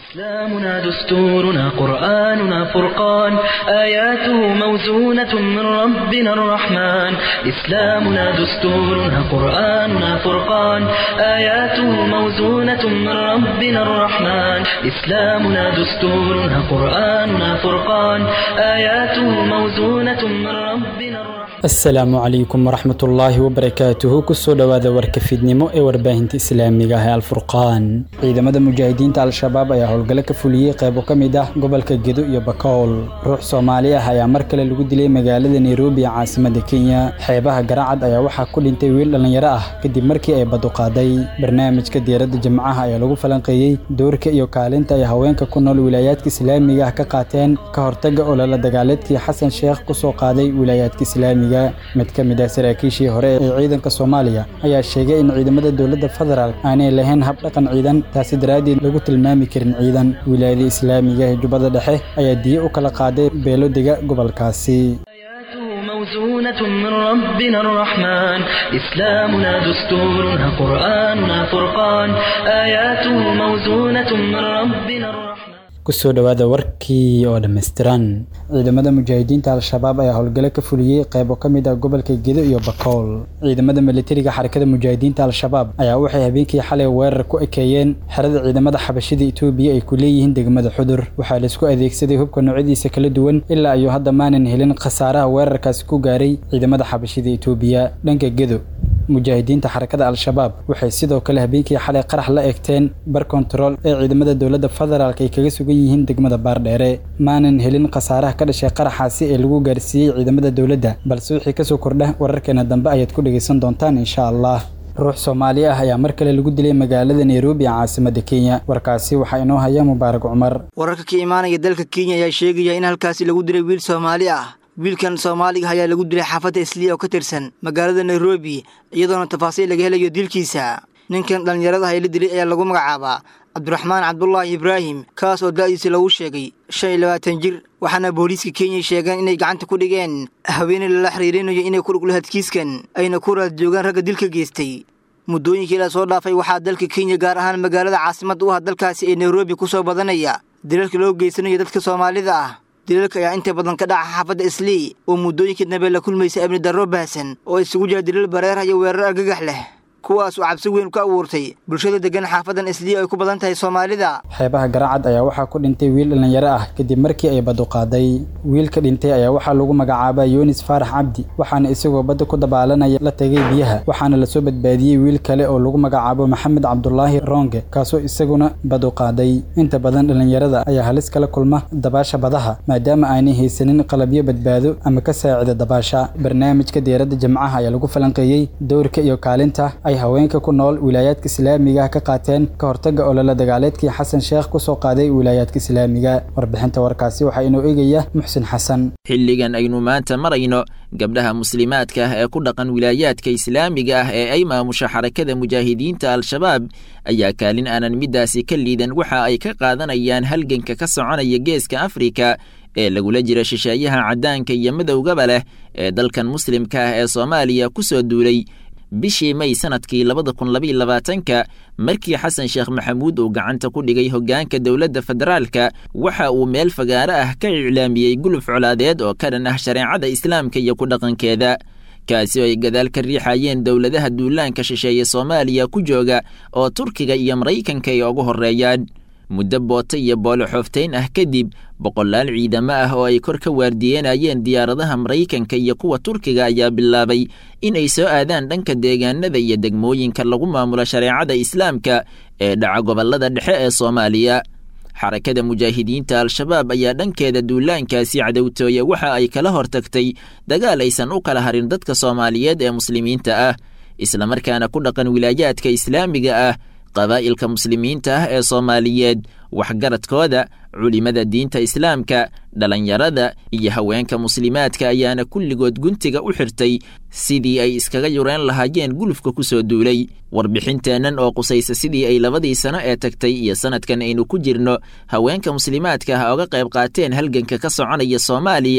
إسلامنا دستورنا قرآننا فرقان آياته موزونة من ربنا الرحمن إسلامنا دستورنا قرآننا فرقان آياته موزونة من ربنا الرحمن إسلامنا دستورنا قرآننا فرقان آياته موزونة من ربنا الرحمن asalaamu calaykum waraxmat ullaahi wabarakaatuhu kusoo dhowaada warka fidnimo ee warbaahinta islaamiga ah ee alfurqaan ciidamada mujaahidiinta al-shabaab ayaa howlgallo ka fuliyey qeybo ka mid ah gobolka gedo iyo bakool ruux soomaali ah ayaa mar kale lagu dilay magaalada nairobi ee caasimada kenya xeebaha garacad ayaa waxaa ku dhintay wiil dhallinyaro ah kadib markii ay baduqaaday barnaamijka diyaaradda jimcaha ayaa lagu falanqeeyey doorka iyo kaalinta ay haweenka ku nool wilaayaadka islaamiga ah ka qaateen ka hortaga olala dagaaleedkii xasan sheekh kusoo qaaday wilaayaadka islaamiga mid ka mid ah saraakiishii hore ee ciidanka soomaaliya ayaa sheegay in ciidamada dowladda federaal aanay lahayn habdhaqan ciidan taasi daraaddeed lagu tilmaami karin ciidan wilaayada islaamiga ee jubbada dhexe ayaa diye u kala qaaday beelo dega gobolkaasi آياته موزونة من ربنا الرحمن إسلامنا دستورنا قرآننا فرقان آياته موزونة من ربنا الرحمن kusoo dhowaada warkii oo dhammaystiran ciidamada mujaahidiinta al-shabaab ayaa howlgalo ka fuliyey qeybo ka mid ah gobolka gedo iyo bakool ciidamada militariga xarakada mujaahidiinta al-shabaab ayaa waxay habeenkii xalay weerar ku ekeeyeen xerada ciidamada xabashida itoobiya ay ku leeyihiin degmada xudur waxaa laisku adeegsaday hubka noocyadiisa kala duwan ilaa ayuu hadda maanan helin khasaaraha weerarkaasi ku gaaray ciidamada xabashida itoobiya dhanka gedo mujaahidiinta xarakada al-shabaab waxay sidoo kale habeenkii xalay qarax la eegteen bar kontarool ee ciidamada dowladda federaalk ay kaga sugan yihiin degmada baardheere maanan helin khasaaraha ka dhashay qaraxaasi ee lagu gaarsiiyey ciidamada dowladda balse wixii kasoo kordha wararkeena dambe ayaad ku dhegaysan doontaan insha allah ruux soomaali ah ayaa mar kale lagu dilay magaalada nairobi ee caasimada kenya warkaasi waxaa inoo haya mubaarak cumar wararka ka imaanaya dalka kenya ayaa sheegaya in halkaasi lagu dilay wiil soomaali ah wiilkan soomaaliga ayaa lagu dilay xaafadda isliya oo ka tirsan magaalada nairobi iyadoona tafaasiil laga helayo dilkiisa ninkan dhallinyarada ah ee la dilay ayaa lagu magacaabaa cabdiraxmaan cabdulaahi ibraahim kaas oo da'diisa lagu sheegay shan iyo labaatan jir waxaana booliiska kenya sheegeen inay gacanta ku dhigeen haweeney lala xiriirinayo inay ku dhuglo hadkiiskan ayna ku raad joogaan ragga dilka geystay muddooyinkii la soo dhaafay waxaa dalka kenya gaar ahaan magaalada caasimad u ah dalkaasi ee nairobi ku soo badanaya dilalka loo geysanayo dadka soomaalida ah dilalka ayaa inta badan ka dhaca xaafadda islii oo muddooyinkii dambe la kulmaysa amni darro baahsan oo isugu jira dilal bareer iyo weerar argagax leh kuwaas oo cabsi weyn ku abuurtay bulshada deggan xaafadan islii ay ku badan tahay soomaalida xeebaha garacad ayaa waxaa ku dhintay wiil dhallinyaro ah kadib markii ay baduqaaday wiilka dhintay ayaa waxaa lagu magacaabaa yunis faarax cabdi waxaana isagoo badda ku dabaalanaya la tegay biyaha waxaana lasoo badbaadiyey wiil kale oo lagu magacaabo maxamed cabdulaahi ronge kaasoo isaguna baduqaaday inta badan dhallinyarada ayaa halis kala kulma dabaasha badaha maadaama aanay haysanin qalabyo badbaado ama ka saacida dabaasha barnaamijka diyaaradda jimcaha ayaa lagu falanqeeyey dowrka iyo kaalinta ay haweenka ku nool wilaayaadka islaamiga ah ka qaateen ka hortaga olala dagaaleedkii xasan sheekh kusoo qaaday wilaayaadka islaamiga warbixinta warkaasi waxaa inoo eegaya muxsin xasan xilligan aynu maanta marayno gabdhaha muslimaadka ah ee ku dhaqan wilaayaadka islaamiga ah ee ay maamusha xarakada mujaahidiinta al-shabaab ayaa kaalin aanan middaasi ka liidan waxa ay ka qaadanayaan halganka ka soconaya geeska afrika ee lagula jira shisheeyaha caddaanka iyo madowgaba leh ee dalkan muslimka ah ee soomaaliya ku soo duulay bishii may sanadkii labada kun labaiyo labaatanka markii xasan sheekh maxamuud uu gacanta ku dhigay hoggaanka dowladda federaalka waxa uu meel fagaaro ah ka iclaamiyey guluf colaadeed oo ka dhan ah shareecada islaamka iyo ku dhaqankeeda kaasi oo ay gadaal ka riixayeen dowladaha duulaanka shisheeye soomaaliya ku jooga oo turkiga iyo maraykanka ay ugu horreeyaan muddo boota iyo boolo xooftayn ah kadib boqolaal ciidamo ah oo ay kor ka waardiyenayeen diyaaradaha maraykanka iyo kuwa turkiga ayaa bilaabay in ay soo aadaan dhanka deegaanada iyo degmooyinka lagu maamulo shareecada islaamka ee dhaca gobollada dhexe ee soomaaliya xarakada mujaahidiinta al-shabaab ayaa dhankeeda duulaankaasi cadowtooye waxa ay kala hortagtay dagaal aysan u kala harin dadka soomaaliyeed ee muslimiinta ah islamarkaana ku dhaqan wilaayaadka islaamiga ah qabaa'ilka muslimiinta ah ee soomaaliyeed waxgaradkooda culimada diinta islaamka dhalinyarada iyo haweenka muslimaadka ayaana kulligood guntiga u xirtay sidii ay iskaga yureen lahaayeen gulufka ku soo duulay warbixinteennan oo qusaysa sidii ay labadii sano ee tagtay iyo sanadkan aynu ku jirno haweenka muslimaadka ah oga qayb qaateen halganka ka soconaya soomaaliya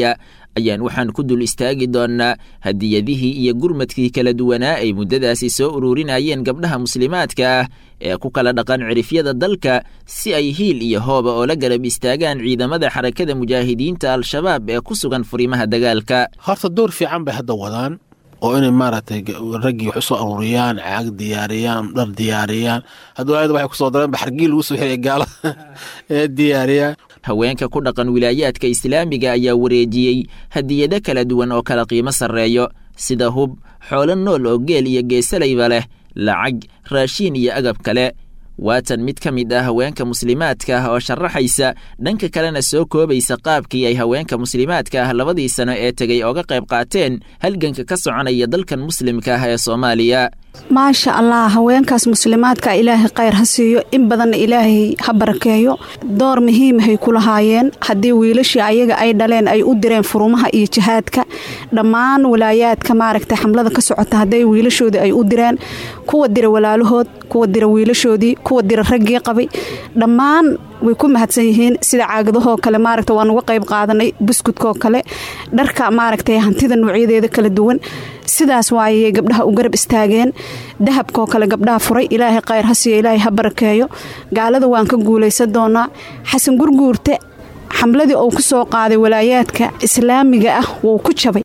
ayaan waxaan ku dul istaagi doonnaa hadiyadihii iyo gurmadkii kala duwanaa ay muddadaasi soo ururinayeen gabdhaha muslimaadka ah ee ku kala dhaqan cirifyada dalka si ay hiil iyo hooba oo la garab istaagaan ciidamada xarakada mujaahidiinta al-shabaab ee ku sugan furimaha dagaalka horta door fiican bay hadda wadaan oo inay maaragtay raggii wax usoo aruuriyaan caag diyaariyaan dhar diyaariyaan hadda waayada waxay kusoo dareen baxargii lagu soo xiriya gaala ee diyaariyaan haweenka ku dhaqan wilaayaadka islaamiga ayaa wareejiyey hadiyado kala duwan oo kala qiimo sarreeyo sida hub xoolo nool oo geel iyo geesalayba leh lacag raashiin iyo agab kale waatan mid ka mid ah haweenka muslimaadka ah oo sharaxaysa dhanka kalena soo koobaysa qaabkii ay haweenka muslimaadka ah labadii sano ee tegay ooga qayb qaateen halganka ka soconaya dalkan muslimka ah ee soomaaliya maasha allah haweenkaas muslimaadka ilaahay khayr ha siiyo in badanna ilaahay ha barakeeyo door muhiimahay ku lahaayeen haddii wiilashii ayaga ay dhaleen ay u direen furumaha iyo jihaadka dhammaan walaayaadka maaragtay xamlada ka socota hadday wiilashoodii ay u direen kuwa dira walaalahood kuwa dira wiilashoodii kuwa dira raggii qabay dhammaan way ku mahadsan yihiin sida caagadahoo kale maaragta waan uga qayb qaadanay buskudkoo kale dharka maaragtay hantida noocyadeeda kala duwan sidaas waayay gabdhaha u garab istaageen dahabkoo kale gabdhaha furay ilaahay khayr ha siiyo ilaahay ha barakeeyo gaalada waan ka guulaysan doonaa xasan gurguurte xamladii uu ku soo qaaday walaayaadka islaamiga ah wuu ku jabay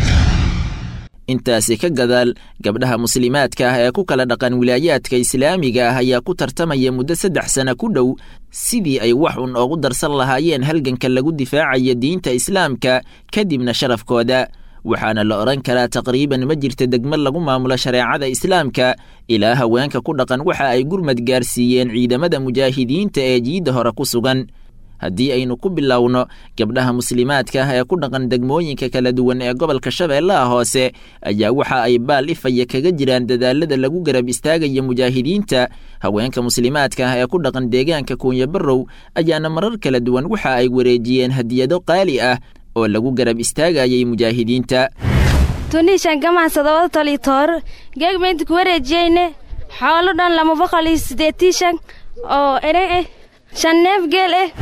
intaasi ka gadaal gabdhaha muslimaadka ah ee ku kala dhaqan wilaayaadka islaamiga ah ayaa ku tartamaya muddo saddex sana ku dhow sidii ay wax un oogu darsan lahaayeen halganka lagu difaacaya diinta islaamka kadibna sharafkooda waxaana la odhan karaa taqriiban ma jirta degmad lagu maamulo shareecada islaamka ilaa haweenka ku dhaqan waxa ay gurmad gaarsiiyeen ciidamada mujaahidiinta ee jiidda hore ku sugan haddii aynu ku bilowno gabdhaha muslimaadka ah ee ku dhaqan degmooyinka kala duwan ee gobolka shabeellaha hoose ayaa waxa ay baal ifaya kaga jiraan dadaalada lagu garab istaagaya mujaahidiinta haweenka muslimaadka ah ee ku dhaqan deegaanka kuunya barrow ayaana marar kala duwan waxa ay wareejiyeen hadiyado qaali ah oo lagu garab istaagayay mujaahidiinta tunishan gamacsada tolitoor geegmaynta ku wareejiyeyne xoolo dhan lama boqol iyo sideetishan oo ere eh shan neef geel eh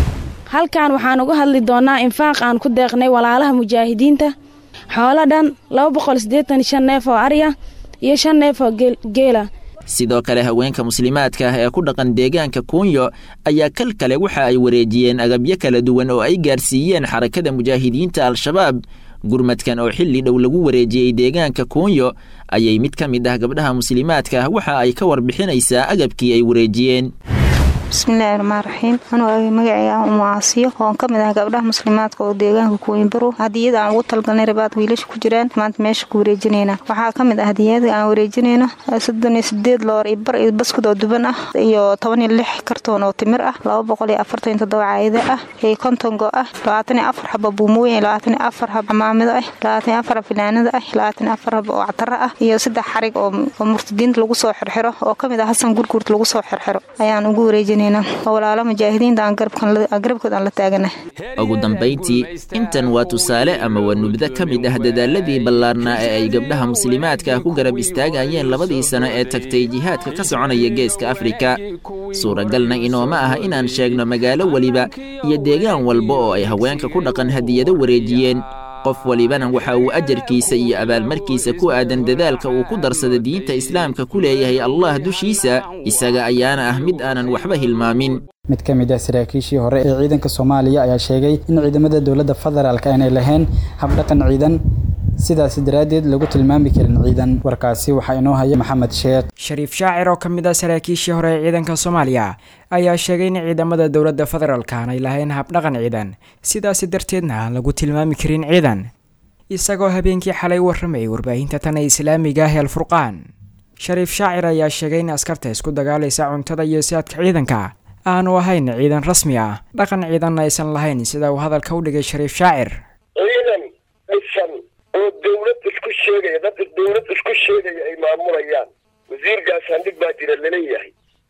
halkan waxaan uga hadli doonnaa infaaq aan ku deeqnay walaalaha mujaahidiinta xoolo dhan laba boqol siddeetan shan neef oo arya iyo shan neef oo geela sidoo kale haweenka muslimaadka ah ee ku dhaqan deegaanka kuunyo ayaa kal kale waxa ay wareejiyeen agabyo kala duwan oo ay gaarsiiyeen xarakada mujaahidiinta al-shabaab gurmadkan oo xilli dhow lagu wareejiyey deegaanka kuunyo ayay mid ka mid ah gabdhaha muslimaadka ah waxa ay ka warbixinaysaa agabkii ay wareejiyeen bismillaahi raxmaan raxiim anuu magacayga umu aasiyo oon ka mid ah gabdhaha muslimaadka oo deegaanka kuwinbaro hadiyada aan ugu talgalnay rabaad wiilasha ku jiraan maanta meesha ku wareejinayna waxaa ka mid ah hadiyada aan wareejinayno soddon iyo sideed loor iyo bar iyo baskud oo duban ah iyo toban iyo lix kartoon oo timir ah laba boqol iyo afartan iyo toddoba caayida ah iyo konton go ah labaatan iyo afar xaba buumooyin labaatan iyo afar xab camaamido ah labaatan iyo afar filaanada ah labaatan iyo afar xab oo cataro ah iyo saddex xarig oo murtadiinta lagu soo xirxiro oo ka mid ah hasan gurguurta lagu soo xirxiro ayaan ugu wareejinay walaalo mujaahidiinta aan garabkooda aan la taagana ugu dambayntii intan waa tusaale ama waa nubdo ka mid ah dadaaladii ballaarnaa ee ay gabdhaha muslimaadka ku garab istaagayeen labadii sano ee tagtay jihaadka ka soconaya geeska afrika suuragalna inooma aha inaan sheegno magaalo weliba iyo deegaan walba oo ay haweenka ku dhaqan hadiyado wareejiyeen qof walibana waxa uu ajarkiisa iyo abaalmarkiisa ku aadan dadaalka uu ku darsada diinta islaamka ku leeyahay allah dushiisa isaga ayaana ah mid aanan waxba hilmaamin mid ka mid ah saraakiishii hore ee ciidanka soomaaliya ayaa sheegay in ciidamada dowladda federaalk aanay lahayn habdhaqan ciidan sidaas daraaddeed lagu tilmaami karin ciidan warkaasi waxaa inoo haya maxamed sheekh shariif shaacir oo ka mid ah saraakiishii hore ee ciidanka soomaaliya ayaa sheegay in ciidamada dowladda federaalk aanay lahayn habdhaqan ciidan sidaasi darteedna aan lagu tilmaami karin ciidan isagoo habeenkii xalay warramayay warbaahinta tan ee islaamiga ah ee alfurqaan shariif shaacir ayaa sheegay in askarta isku dagaalaysa cuntada iyo saadka ciidanka aanu ahayn ciidan rasmi ah dhaqan ciidanna aysan lahayn sida uu hadalka u dhigay shariif shaacir ciidan dhisan oo dawlad isku sheegaya dadka dawlad isku sheegaya ay maamulayaan wasiir gaashaandhig baa jira laleeyahay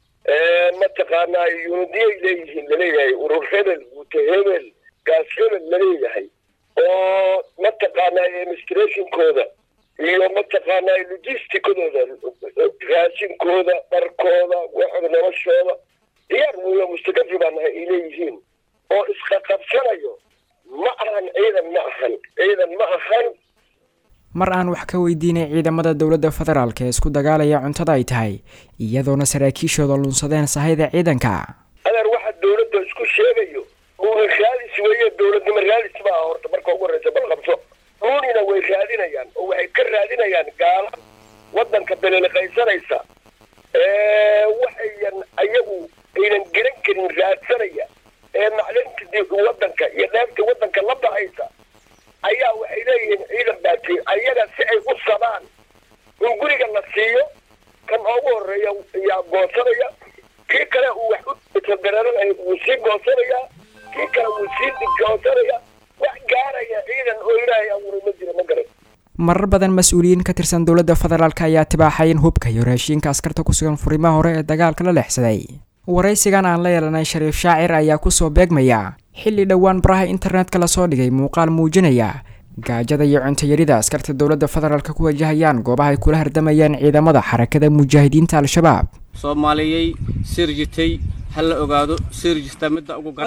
mataqaanaa yunidiyay leeyihiin laleeyahay urur hebel guute hebel gaas hebel laleeyahay oo mataqaanaa administrationkooda iyo mataqaanaa logisticadooda raashinkooda dharkooda waxooda noloshooda diyaar weyo mustakafi baa nahay ay leeyihiin oo isqaqabsanayo ma ahan ciidan ma ahan ciidan ma ahan mar aan wax ka weydiinay ciidamada dowladda federaalk ee isku dagaalaya cuntada ay tahay iyadoona saraakiishooda lunsadeen sahayda ciidanka adeer waxa dawladda isku sheegayo dhuuni raadis weeye dawladnimo raadis ma aha horta marka ugu horreysa bal qabso dhuunina way raadinayaan oo waxay ka raadinayaan gaala waddanka beleliqaysanaysa waxayan ayagu aynan garan karin raadsanaya ee maclinta waddanka iyo dheebta waddanka la baxaysa ayaa waxay leeyihiin ciidan baatiin ayaga si ay u sabaan in guriga la siiyo kan ugu horeeya yaa goosanaya kii kale uu wax u tadaraaranaya wuu sii goosanaya kii kale wuu sii goosanaya wax gaaraya ciidan oo ilaahay abuuray ma jira ma garan marar badan mas-uuliyiin ka tirsan dowladda federaalk ayaa tibaaxay in hubka iyo raashiinka askarta ku sugan furimaha hore ee dagaalka la leexsaday waraysigan aan la yeelanay shariif shaacir ayaa kusoo beegmaya xilli dhowaan baraha internetka lasoo dhigay muuqaal muujinaya gaajada iyo cuntayarida askarta dowladda federaalk ku wajahayaan goobaha ay kula hardamayaan ciidamada xarakada mujaahidiinta al-shabaab soomaaliyey sirjitay ha la ogaado sirjista midda ugu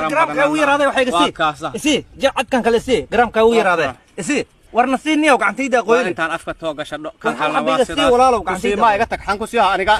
cadkan kale si garaamka ugu yaraade isi warna sii niyow gacantayda qoyni intaan afka too gashadho kan xalawa sidaas walaalow gacantayda ma iga tag xan ku sii aniga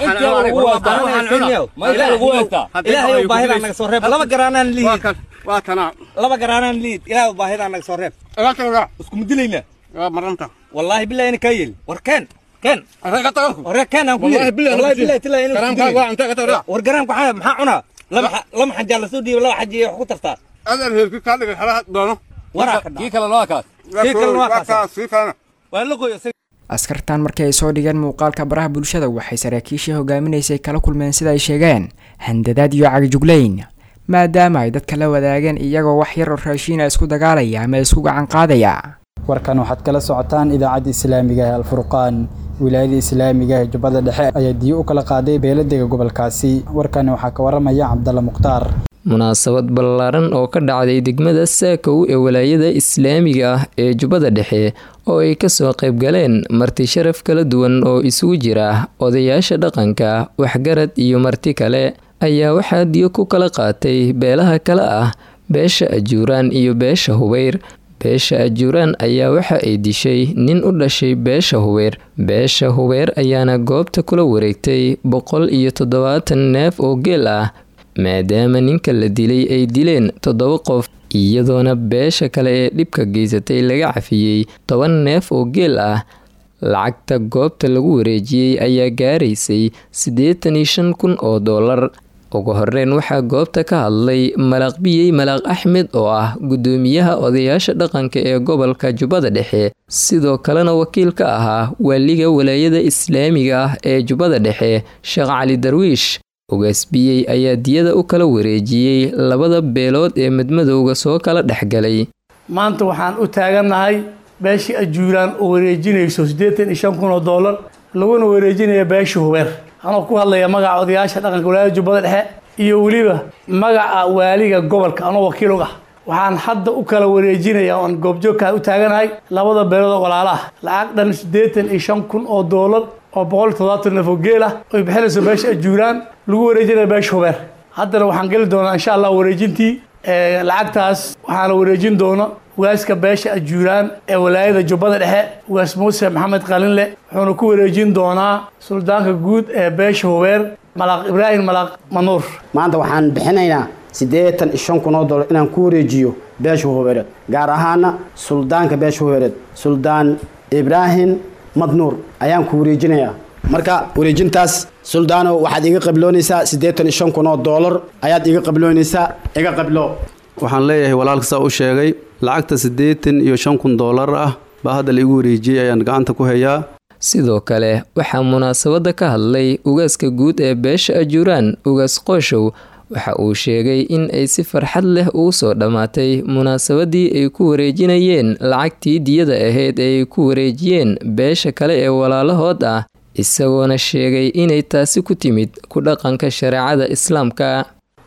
ilaahay baahida naga soo reeb laba garaanaan liid waa tana laba garaanaan liid ilaahay baahida naga soo reeb isku mudilayna waa maranta wallahi billahi ina kayel war keen keen ore keen aan ku yiri wallahi billahi tilaa ina garaamka waa anta ka tawra war garaamka waxa maxaa cuna laba laba xajaa la soo dhiibay laba xaji wax ku tartaa adan heerki ka dhigay xalaha doono kii kale noo kaas kii kale noo kaas waa la qoyo askartan markii ay soo dhigeen muuqaalka baraha bulshada waxay saraakiishii hogaaminaysay kala kulmeen sida ay sheegeen handadaad iyo cagijuglayn maadaama ay dadka la wadaageen iyagoo wax yar oo raashiina isku dagaalaya ama isku gacan qaadaya warkan waxaad kala socotaan idaacadda islaamiga ee alfurqaan wilaayada islaamiga ee jubbada dhexe ayaa diyo u kala qaaday beeladega gobolkaasi warkani waxaa ka waramaya cabdalla mukhtaar munaasabad ballaaran oo ka dhacday degmada saakow ee walaayada islaamiga ah ee jubbada dhexe oo ay kasoo qaybgaleen marti sharaf kala duwan oo isugu jira odayaasha dhaqanka waxgarad iyo marti kale ayaa waxaa diyo ku kala qaatay beelaha kale ah beesha ajuuraan iyo beesha hubeyr beesha ajuuraan ayaa waxa ay dishay nin u dhashay beesha hubeer beesha hubeer ayaana goobta kula wareegtay boqol iyo toddobaatan neef oo geel ah maadaama ninka la dilay ay dileen toddoba qof iyadoona beesha kale ee dhibka geysatay laga cafiyey toban neef oo geel ah lacagta goobta lagu wareejiyey ayaa gaaraysay siddeetan iyo shan kun oo doolar ugu horeyn waxaa goobta ka hadlay malaaq biyey malaaq axmed oo ah guddoomiyaha odayaasha dhaqanka ee gobolka jubbada dhexe sidoo kalena wakiil ka ahaa waaliga walaayada islaamiga ah ee jubbada dhexe sheekh cali darwiish ugaasbiyey ayaa diyada u kala wareejiyey labada beelood ee madmadowga soo kala dhexgalay maanta waxaan u taagannahay beeshii ajuuraan oo wareejinayso siddeetan iyo shan kun oo doolar laguna wareejinaya beeshii hubeer anoo ku hadlaya magaca odayaasha dhaqanka walaayada jubbada dhexe iyo weliba magaca waaliga gobolka anoo wakiil og ah waxaan hadda u kala wareejinaya oan goobjoogkaa u taaganahay labada beelood oo walaala ah lacag dhan siddeetan iyo shan kun oo doolar oo boqol iyo toddobaatan neef oo geel ah oy bixinayso beesha ajuuraan lagu wareejinaya beesha hubeer haddana waxaan geli doonaa insha allah wareejintii lacagtaas waxaana wareejin doona ugaaska beesha ajuuraan ee walaayada jubbada dhexe ugaas muuse maxamed qalinle wuxuuna ku wareejin doonaa suldaanka guud ee beesha hubeer malaaq ibraahim malaaq manuur maanta waxaan bixinaynaa siddeetan iyo shan kun oo dollar inaan ku wareejiyo beesha hubeereed gaar ahaana suldaanka beesha hubeereed suldaan ibraahim madnuur ayaan ku wareejinayaa marka wareejintaas suldaano waxaad iga qabloonaysaa siddeetan iyo shan kun oo doolar ayaad iga qabloonaysaa iga qablo waxaan leeyahay walaalka saa u sheegay lacagta siddeetan iyo shan kun doolar ah baa hadda la igu wareejiyey ayaan gacanta ku hayaa sidoo kale waxaa munaasabadda ka hadlay ugaaska guud ee beesha ajuuraan ugaas qooshow waxa uu sheegay in ay si farxad leh ugu soo dhammaatay munaasabadii ay ku wareejinayeen lacagtii diyada ahayd ee ay ku wareejiyeen beesha kale ee walaalahood ah isagoona sheegay inay taasi ku timid ku dhaqanka shareecada islaamka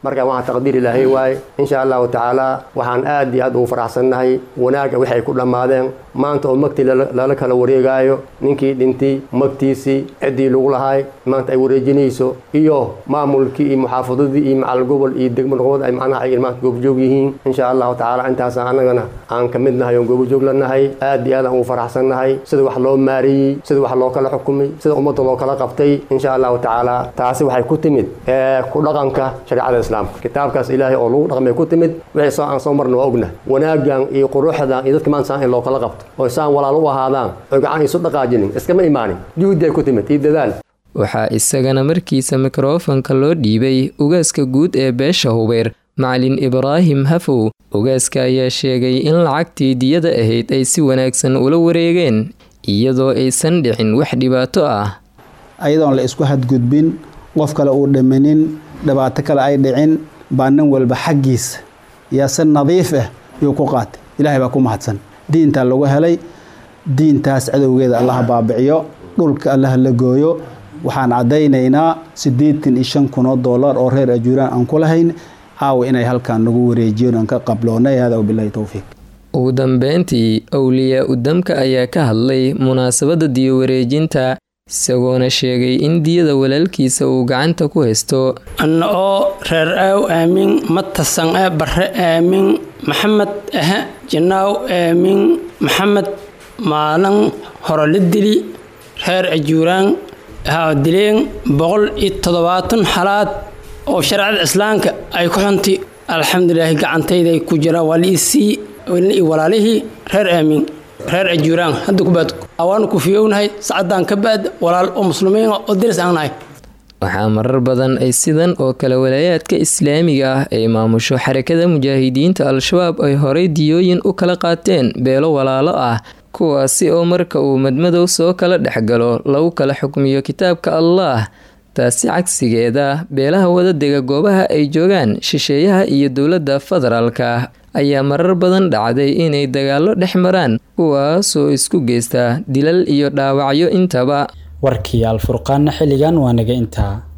marka waxaa taqdiir ilaahay waaye insha allahu tacaala waxaan aad iyo aad ugu faraxsannahay wanaagga waxay ku dhammaadeen maanta oo magtii lala kala wareegaayo ninkii dhintay magtiisii ciddii lagu lahaay maanta ay wareejinayso iyo maamulkii iyo muxaafadadii iyo macal gobol iyo degmo noqood ay macnaha ay maanta goobjoog yihiin insha allahu tacaala intaas annagana aan ka mid nahay oon goobjoog la nahay aad iyo aad aan ugu faraxsannahay sida wax loo maareeyey sida wax loo kala xukumay sida ummadda loo kala qabtay insha allahu tacaala taasi waxay ku timid ku dhaqanka shareecada islaamka kitaabkaas ilaahay oo lagu dhaqmay ku timid wixii soo aan soo marna waa ogna wanaagan iyo quruxdan iyo dadka maanta saan in loo kala qabto oo saan walaal u ahaadaan oo gacan isu dhaqaajinin iskama imaanin juhdi ay ku timid iyo dadaal waxaa isagana markiisa mikrofonka loo dhiibay ugaaska guud ee beesha hubeer macalin ibraahim hafow ugaaska ayaa sheegay in lacagtii diyada ahayd ay si wanaagsan ula wareegeen iyadoo aysan dhicin wax dhibaato ah ayadoon la isku hadgudbin qof kale uu dhimanin dhibaato kale ay dhicin baa nin walba xaggiisa yaa si nadiif ah yuu ku qaatay ilaahay baa ku mahadsan diintaa lagu helay diintaas cadowgeeda allaha baabiciyo dhulka allaha la gooyo waxaan caddaynaynaa siddeetan iyo shan kun oo dollar oo reer ajuuraan aan ku lahayn caawa inay halkaan nagu wareejiyen aan ka qabloonay hada wabilahi towfiiq ugu dambeyntii awliyaa udamka ayaa ka hadlay munaasabadda diyo wareejinta isagoona sheegay in diyada walaalkiisa uu gacanta ku haysto anna oo reer aaw aamin matasan ee barre aamin maxamed ahe janaaw aamin maxamed maalin hore la dili reer ajuuraan haa dileen boqol iyo toddobaatan xalaad oo shareecada islaamka ay ku xuntay alxamdulilaahi gacantayday ku jiraan waa liisii walaalihii reer aamin reer ajuuraan hadda kubaad waanu ku fiyownahay sacadaan ka baad walaal oo muslimiin oo diris aan nahay waxaa marar badan ay sidan oo kale walaayaadka islaamiga ah ay maamusho xarakada mujaahidiinta al-shabaab ay horay diyooyin u kala qaateen beelo walaalo ah kuwaasi oo marka uu madmadow soo kala dhexgalo lagu kala xukmiyo kitaabka allaah taasi cagsigeeda beelaha wadadega goobaha ay joogaan shisheeyaha iyo dowladda federaalka ayaa marar badan dhacday inay dagaallo dhex maraan kuwaasoo isku geysta dilal iyo dhaawacyo intaba warkii alfurqaanna xilligan waa naga intaa